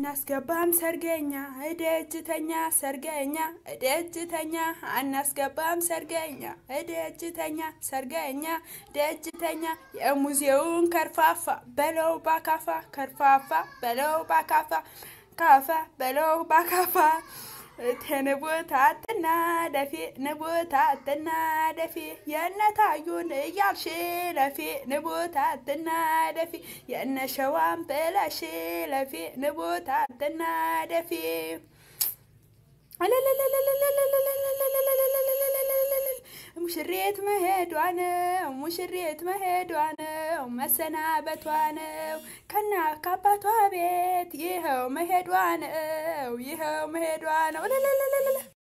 አናስገባም ሰርገኛ እደጅተኛ ሰርገኛ እደጅተኛ አናስገባም ሰርገኛ እደጅተኛ ሰርገኛ ደጅተኛ የሙዚየውን ከርፋፋ በለው ባካፋ ከርፋፋ በለው ባካፋ ካፋ በለው ባካፋ ንቦታ አጥና ደፊ ንቦታ አጥና ደፊ የእነታዩን እያልሽ ለፊ ንቦታ አጥና ደፊ የእነሸዋን ብለሽ ለፊ ንቦታ አጥና ደፊ ሙሽሬት መሄዷ ነው፣ ሙሽሬት መሄዷ ነው፣ መሰናበቷ ነው ከና ከአባቷ ቤት ይኸው መሄዷ ነው፣ ይኸው መሄዷ ነው።